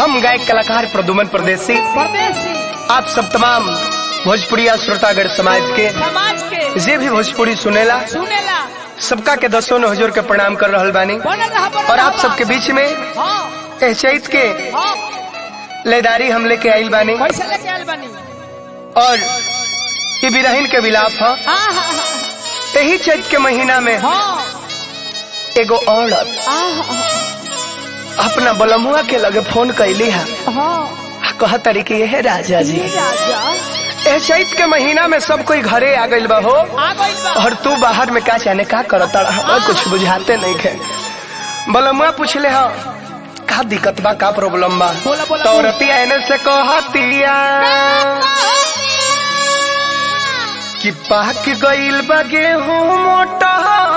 हम गायक कलाकार प्रदुमन प्रदेशी परदेसी आप सब तमाम भोजपुरिया श्रोतागढ़ समाज के समाज के जे भी भोजपुरी सुनेला सुनेला सबका के दसों ने हुजूर के प्रणाम कर रहल बानी बनल रहा बनल और आप रहा। सबके बीच में हाँ एह चैत के हाँ लेदारी हम लेके आइल बानी कैसे लेके आयल बनी और ये बिरहिन के विलाप है हाँ हाँ यही चैत के महीना में हाँ एगो औरत हाँ अपना बलमुआ के लगे फोन कैली है हाँ कह तरी कि यह राजा जी ये राजा एह चैत के महीना में सब कोई घरे आ गइल बा हो आ गइल बा और तू बाहर में का जाने का करता हमें कुछ बुझाते नहीं खे बलमुआ पूछले हा का दिक्कत बा का प्रॉब्लम बा बोला, बोला, तो बोला। औरतिया एने से कहतिया कि पाक गइल बा गेहूं मोटा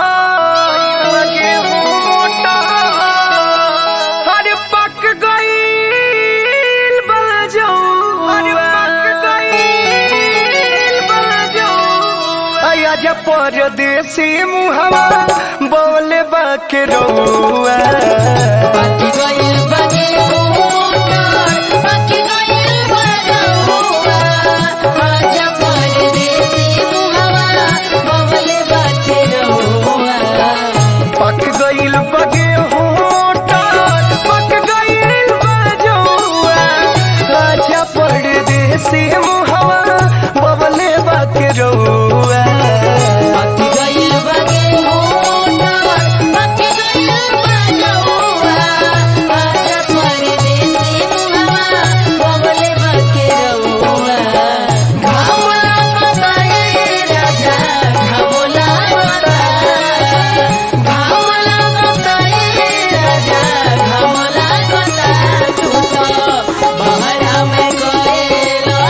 गेहूं मोटा अरे पक गइल बा जऊ अरे पक गइल बा जऊ आया जा परदेसी मुहवा बोले बा के रउआ बाकी गइल बागे मोटर बाकी गइल बरहुआ आजा परदेसी मुहवा बबले बाटे रहुआ पक गइल बगे होटा पक गइल बजौआ आजा परदेसी मुहवा बबले बाके रउआ बाकी गइल बागे मोटर बाकी गइल बरहुआ आजा परदेसी मुहवा बबले बाटे रहुआ घामला बताए राजा घामला बताए घामला बताए राजा घामला बताए तू तो बहरा में गए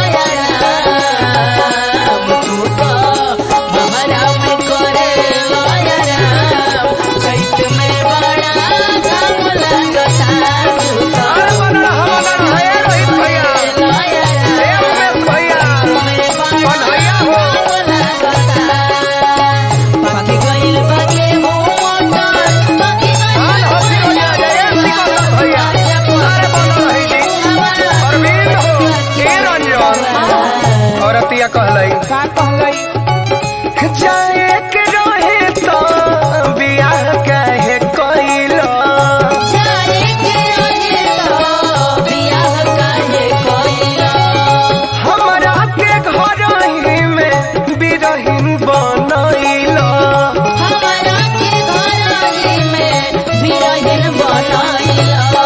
लयराम तू तो बहरा में करे लयराम चैत में बड़ा घामला गता तू तो अरे बनल हमन है रोहित भैया लयराम ए उमेश भैया कन्हैया हो बाकी गइल बागे मोटर बाकी हाल हंसी हो जा जय सिकंदर भैया अरे बनल है जी अरविंद हो ए रंजन औरतिया कहलाई का कहलई जाए के रहे तो बियाह काहे कइलो जाए के रहे तो बियाह काहे कइला हमरा के घर ही में बिरहिन बनैलो हमरा के घरही में बिरहिन बनाइला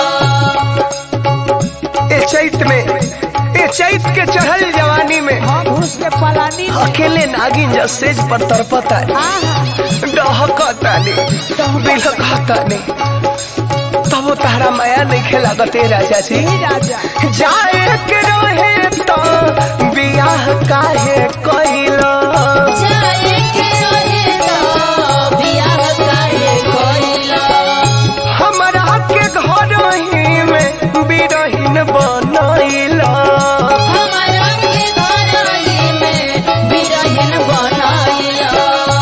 ए चैत में ए चैत के चढ़ल जवानी में हम घुस के पलानी में अकेले नागिन जा सेज पर तरपता हाँ हाँ डहकतानी बिलकतानी तब तारा माया नहीं खेलागत ए राजा जी ये राजा जाए के रहे तो बियाह काहे कइलो जाए के रहे तो बियाह काहे कइला हमरा के घर ही में बिरहिन बनैलो हमरा के घरही में बिरहिन बनाइला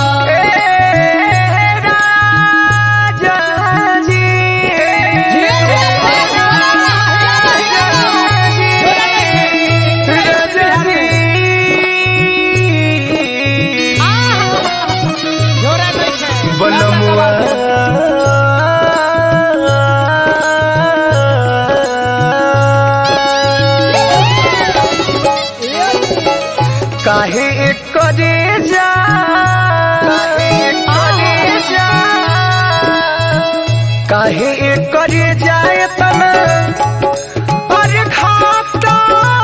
ए राजा जी जोरा नहीं है बनमुआ काहे करे जा काहे जा काहे करे जाए तना अरे खाता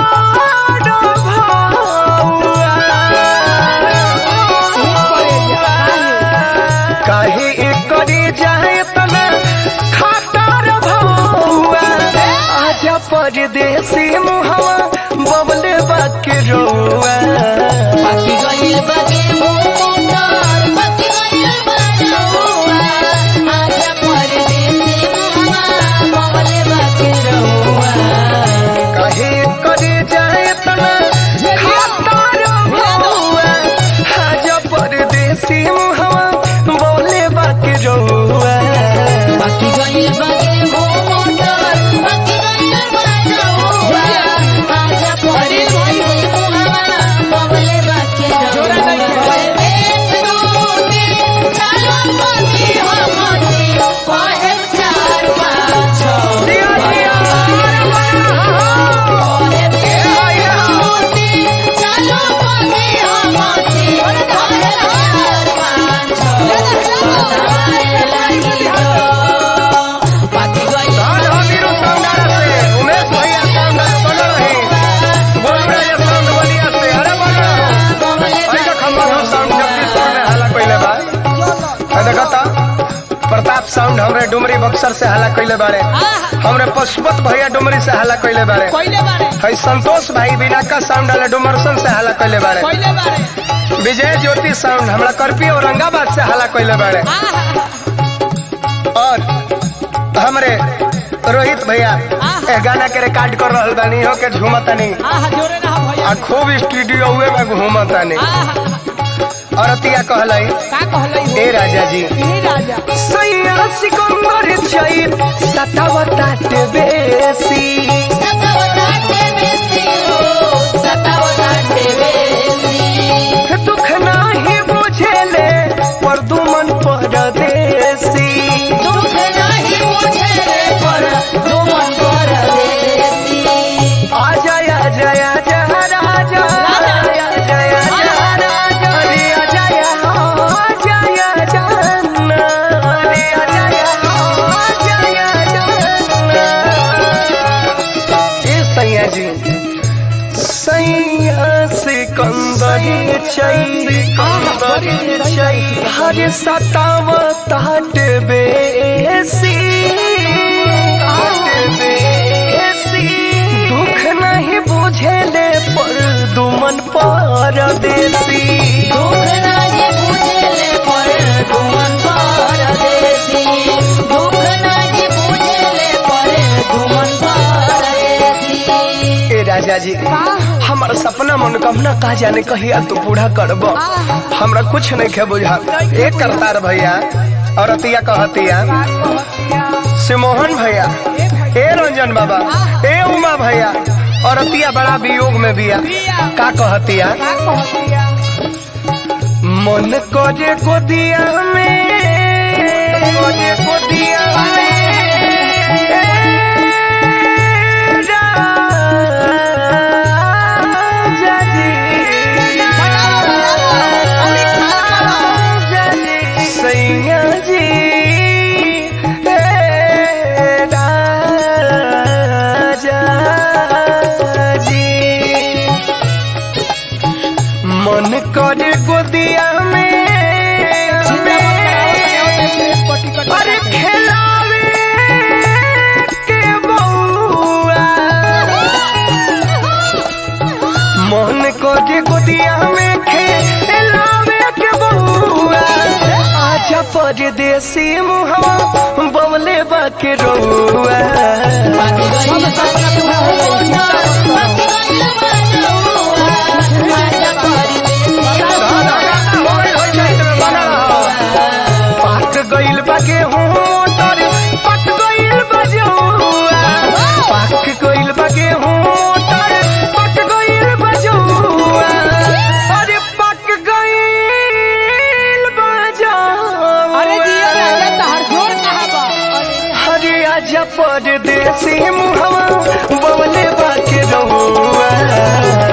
काहे करे जाए तना खातर भौआ आजा परदेसी मुहवा बबले बाके रोआ बाकी गइल बागे मोटर बाकी गइल बरहुआ आजा परदेसी मुहवा बबले बाके रहुआ काहे करे जाए तना खातर भौआ आजा परदेसी मुहवा बबले बाके रोआ बाकी गइल बागे मोटर बाकी गइल साउंड हमरे डुमरी बक्सर से हल्ला कैले बारे हमरे पशुपत भैया डुमरी से हल्ला कैले बारे कोइले बारे है संतोष भाई बिना का साउंड वाले डुमरसन से हल्ला कैले बारे कोइले बारे विजय ज्योति साउंड हमरा करपी औरंगाबाद से हल्ला कैले बारे और हमरे रोहित भैया ए गाना के रिकॉर्ड कर रहल बानी हो के झूमतानी आहा जोरे ना भैया आ खूब स्टूडियो हुए में घूमतानी आहा और अतिया कहलाई का कहलै हो ए राजा जी ई राजा सैया सिकंदर चैत सतावता के बेसी सतावताटे बेसी हो सतावताटे बेसी दुख नाही बुझेले पर दुमन परदेसी दुख नाही मुझे रे पर दुमन पर देसी आ जया जया जया राजा जया जया जया राजा रे आ जया आ जया जाना रे आ जया आ जया जाना ए सैया जी सैया सिकंदरी चई कंदरी चई हर सताव ताट बेसी ताट बेसी दुख नहीं बुझेले पर दुमन पर देसी दुख नाही मुझे रे पर दुमन पर देसी दुख नाही मुझे रे पर दुमन पर देसी ए राजा जी हमारा सपना मनोकामना का जाने कहिया तू पूरा करब हमरा कुछ नहीं खे बुझा एक करतार भैया और अतिया कहतिया सिमोहन भैया ए रंजन बाबा ए उमा भैया और अतिया बड़ा वियोग में बिया का कहतिया का कहतिया मन करे गोदिया में करे गोदिया में राजा जी राजा जी सैया जी राजा जी मन करे गोदिया में अरे खेलावे के बउआ मन करे गोदिया में खेलावे के बउआ आजा परदेसी मुहवा बवले बाके रउआ बाकी गइल बाकी होना बाकी गइल बनौआ आजा परदेसी पाक गइल बा गेहूं मोटर पक गइल बा जौआ पाक गइल बा गेहूं मोटर पक गइल बा जौआ अरे पक गइल बा जौआ अरे जिया राजा तहर जोर कहां बा हरे आजा परदेसी मुहवा बवले बाके रहुआ